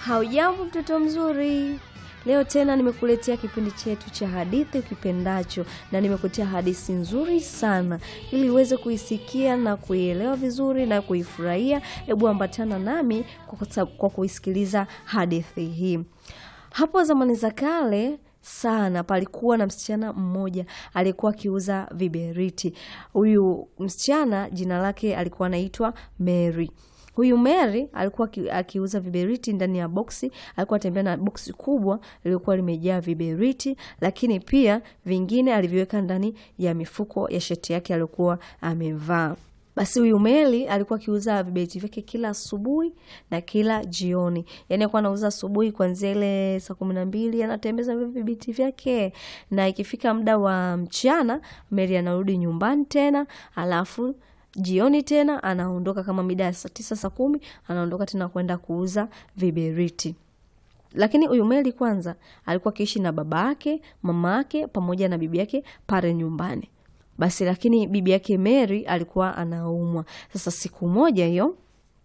Haujambo mtoto mzuri, leo tena nimekuletea kipindi chetu cha hadithi ukipendacho, na nimekuletea hadithi nzuri sana ili uweze kuisikia na kuielewa vizuri na kuifurahia. Hebu ambatana nami kwa, kwa kuisikiliza hadithi hii. Hapo zamani za kale sana palikuwa na msichana mmoja aliyekuwa akiuza viberiti. Huyu msichana jina lake alikuwa anaitwa Mary. Huyu Mary alikuwa akiuza viberiti ndani ya boksi. Alikuwa atembea na boksi kubwa lilikuwa limejaa viberiti, lakini pia vingine aliviweka ndani ya mifuko ya shati yake aliyokuwa amevaa. Basi huyu Mary alikuwa akiuza viberiti vyake kila asubuhi na kila jioni. Yaani alikuwa anauza asubuhi kuanzia ile saa kumi na mbili anatembeza viberiti vyake, na ikifika muda wa mchana Mary anarudi nyumbani tena, alafu jioni tena anaondoka kama mida ya saa tisa saa kumi anaondoka tena kwenda kuuza viberiti. Lakini huyu Mary kwanza alikuwa akiishi na baba yake, mama yake pamoja na bibi yake pale nyumbani. Basi lakini bibi yake Mary alikuwa anaumwa. Sasa siku moja hiyo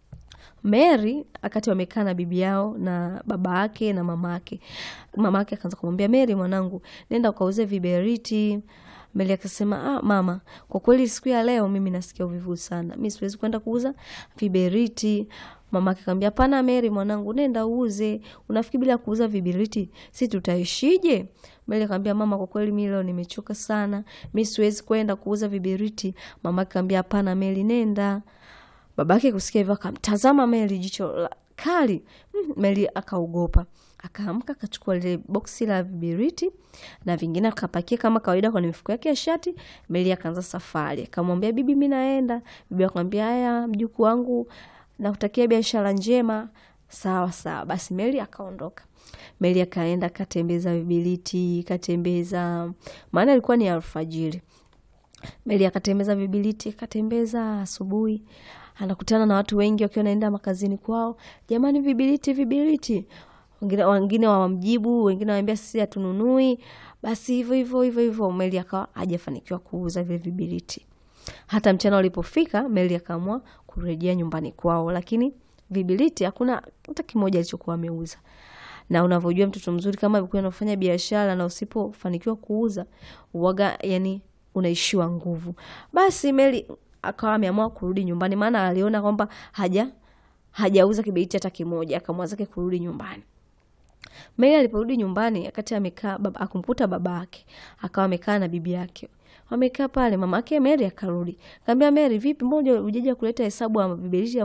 Mary akati wamekaa na bibi yao na baba yake na mama yake, mama yake akaanza kumwambia Mary, mwanangu, nenda ukauze viberiti. Mary akasema ah, mama, kwa kweli siku ya leo mimi nasikia uvivu sana, mi siwezi kwenda kuuza viberiti. Mama yake akamwambia hapana, Mary mwanangu, nenda uuze. Unafikiri bila kuuza viberiti si tutaishije? Mary akamwambia mama, kwa kweli mimi leo nimechoka sana, mi siwezi kwenda kuuza viberiti. Mama yake akamwambia hapana, Mary nenda. Babake kusikia hivyo akamtazama Mary jicho la kali. Mm, Mary akaogopa, akaamka akachukua lile boksi la viberiti na vingine akapakia kama kawaida kwenye mifuko yake ya shati. Mary akaanza safari, akamwambia bibi, mimi naenda. Bibi akamwambia haya, mjukuu wangu, nakutakia biashara njema. Sawa sawa. Basi Mary akaondoka. Mary akaenda akatembeza viberiti, katembeza, maana ilikuwa ni alfajiri. Mary akatembeza viberiti, akatembeza asubuhi anakutana na watu wengi wakiwa naenda makazini kwao, jamani, viberiti viberiti. Wengine wengine wamjibu, wengine wanaambia sisi hatununui. Basi hivyo hivyo hivyo hivyo, Mary akawa hajafanikiwa kuuza vile viberiti. Hata mchana ulipofika, Mary akaamua kurejea nyumbani kwao, lakini viberiti hakuna hata kimoja alichokuwa ameuza. Na unavyojua mtoto mzuri kama alikuwa anafanya biashara na usipofanikiwa kuuza uwaga, yani unaishiwa nguvu. Basi Mary akawa ameamua kurudi nyumbani, maana aliona kwamba haja hajauza kiberiti hata kimoja, akamwa zake kurudi nyumbani. Mary aliporudi nyumbani, akati amekaa baba, akumkuta baba yake akawa amekaa na bibi yake wamekaa pale. Mama yake Mary akarudi, akamwambia Mary, vipi, mbona hujaja kuleta hesabu ya viberiti